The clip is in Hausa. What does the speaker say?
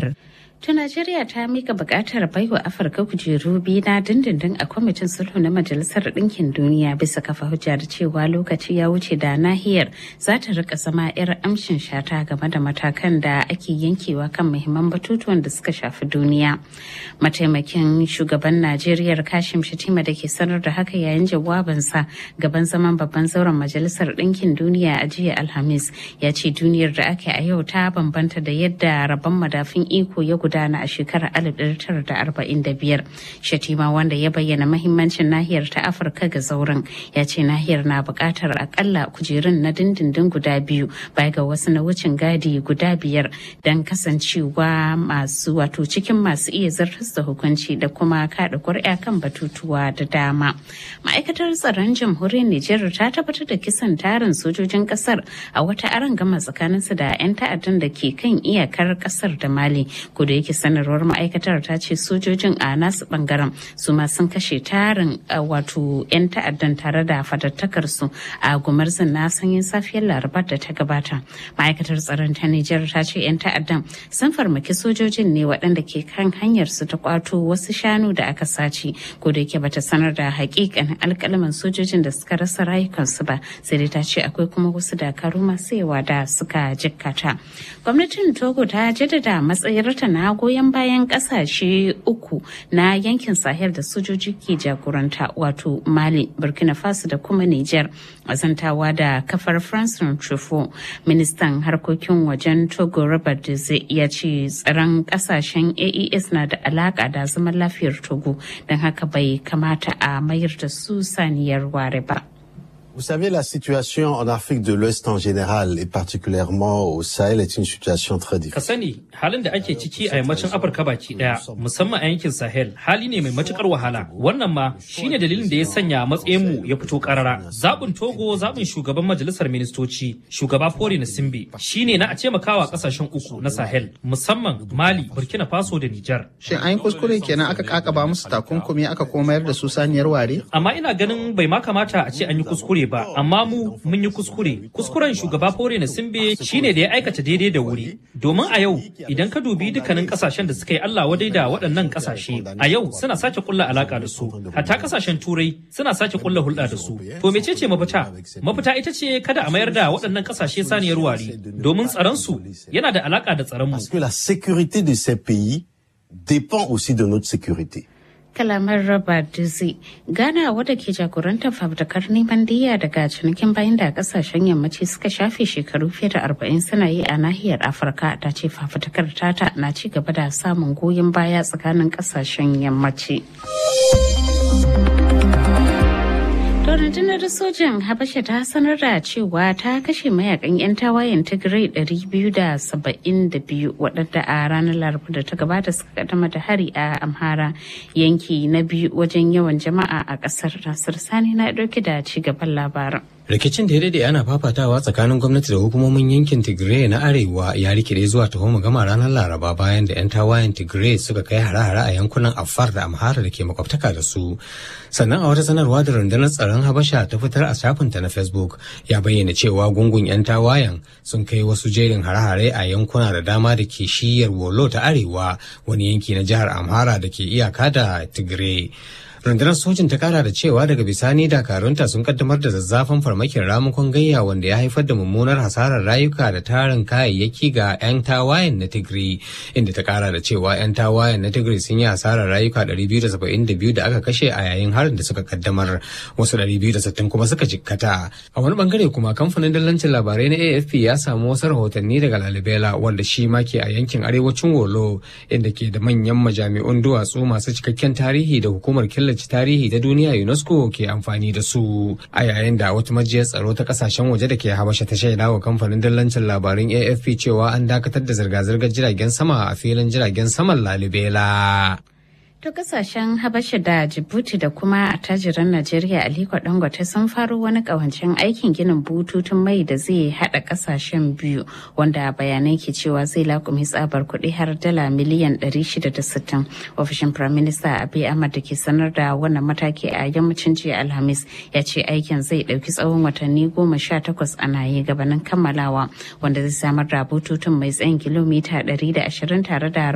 nahiyar. To Najeriya ta mika bukatar baiwa Afirka kujeru biyu na dindindin a kwamitin sulhu na Majalisar Ɗinkin Duniya bisa kafa hujja da cewa lokaci ya wuce da nahiyar za ta rika zama 'yar amshin shata game da matakan da ake yankewa kan muhimman batutuwan da suka shafi duniya. Mataimakin shugaban Najeriya Kashim Shatima da ke sanar da haka yayin jawabinsa gaban zaman babban zauren Majalisar Ɗinkin Duniya a jiya Alhamis ya ce duniyar da ake a yau ta bambanta da yadda rabon madafin iko ya gudana a shekarar 1945 shatima wanda ya bayyana mahimmancin nahiyar ta afirka ga zauren ya ce nahiyar na buƙatar akalla kujerun na dindindin guda biyu baya ga wasu na wucin gadi guda biyar don kasancewa masu wato cikin masu iya zartas da hukunci da kuma kaɗa ƙuri'a kan batutuwa da dama ma'aikatar tsaron jamhuriyar nijar ta tabbatar da kisan tarin sojojin ƙasar a wata gama tsakaninsu da 'yan ta'addan da ke kan iyakar ƙasar da mali kudu yake sanarwar ma'aikatar ta ce sojojin a nasu bangaren su ma sun kashe tarin wato 'yan ta'addan tare da fatattakar su a gumarzin na sanyin safiyar larabar da ta gabata ma'aikatar tsaron ta nijar ta ce 'yan ta'addan sun farmaki sojojin ne waɗanda ke kan hanyar su ta kwato wasu shanu da aka sace ko da yake bata sanar da hakikanin alkalaman sojojin da suka rasa rayukansu ba sai dai ta ce akwai kuma wasu dakaru masu yawa da suka jikkata gwamnatin togo ta jaddada matsayarta na goyon bayan kasashe uku na yankin sahel da sojoji ke jagoranta wato mali burkina faso da kuma niger azantawa da kafar france truffaut ministan harkokin wajen togo robert deze ya ce tsaron kasashen aes na da alaka da zaman lafiyar togo don haka bai kamata a mayar da su saniyar ware ba Vous savez, la situation en Afrique de l'Ouest en général et particulièrement au Sahel est une situation très Ka difficile. sani halin da ake ciki a yammacin Afirka baki daya musamman a yankin Sahel hali ne mai matukar wahala. Wannan ma shine dalilin da ya sanya matsayin mu ya fito karara. Zabin Togo zabin shugaban majalisar ministoci shugaba Fori Nasimbe shine na a taimakawa kasashen uku na Sahel musamman Mali, Burkina Faso da Nijar. Shin an yi kuskure kenan aka kakaba musu takunkumi aka kuma mayar da su saniyar ware? Amma ina ganin bai ma kamata a ce an yi kuskure ba, amma mu mun yi kuskure. Kuskuren shugaba Fore Nasimbe shine da ya aikata daidai da wuri. Domin a yau idan ka dubi dukkanin kasashen da suka yi Allah wadai da waɗannan kasashe, a yau suna sake kulla alaka da su. Hatta kasashen Turai suna sake kulla hulɗa da su. To mecece mafita? Mafita ita ce kada a mayar da waɗannan kasashe saniyar ware, domin tsaron su yana da alaka da tsaron mu. Parce que la sécurité de ces pays dépend aussi de notre sécurité. kalamar raba dizi ghana wadda ke jagorantar fafutukar neman diya daga cinikin bayan da kasashen yammaci suka shafe shekaru fiye da arba'in suna yi a nahiyar afirka ta ce fafutukar tata na ci gaba da samun goyon baya tsakanin kasashen yammaci rundunar sojan habasha ta sanar da cewa ta kashe mayakan 'yan tawayen tigray 272 waɗanda a ranar laraba da ta gabata suka kaddama da hari a amhara yanki na biyu wajen yawan jama'a a ƙasar nasir sani na ɗauke da ci gaban labaran rikicin da ya daɗe ana fafatawa tsakanin gwamnati da hukumomin yankin tigray na arewa ya rikide zuwa taho gama ranar laraba bayan da 'yan tawayen tigray suka kai hare-hare a yankunan afar da amhara da ke makwabtaka da su sannan a wata sanarwa da rundunar tsaron habasha ta fitar a shafinta na facebook ya bayyana cewa gungun 'yan tawayen sun kai wasu jerin hare-hare a yankuna da dama da ke shiyar wolo ta arewa wani yanki na jihar amhara da ke iyaka da tigray rundunar sojin ta kara da cewa daga bisani dakarunta sun kaddamar da zazzafan farmakin ramukan gayya wanda ya haifar da mummunar hasarar rayuka da tarin kayayyaki ga 'yan tawayen na tigray inda ta kara da cewa 'yan tawayen na tigray sun yi hasarar rayuka 272 da aka kashe a yayin harin da suka kaddamar wasu 260 kuma suka jikkata a wani bangare kuma kamfanin dallancin labarai na afp ya samu wasu rahotanni daga lalibela wanda shi ma ke a yankin arewacin wolo inda ke da manyan majami'un duwatsu masu cikakken tarihi da hukumar killace killace tarihi ta duniya UNESCO ke amfani da su a yayin da wata majiyar tsaro ta kasashen waje da ke habasha ta shaida wa kamfanin dillancin labarin AFP cewa an dakatar da zirga-zirgar jiragen sama a filin jiragen saman Lalibela. To kasashen Habasha da Djibouti da kuma attajiran Najeriya Aliko Dangote sun faro wani kawancen aikin ginin bututun mai da zai hada kasashen biyu wanda bayanai ke cewa zai lakumi tsabar kuɗi har dala miliyan 660. Ofishin Prime Minister Abiy Ahmad da ke sanar da wannan mataki a yammacin jiya Alhamis ya ce aikin zai ɗauki tsawon watanni goma sha takwas ana yi gabanin kammalawa wanda zai samar da bututun mai tsayin kilomita 120 tare da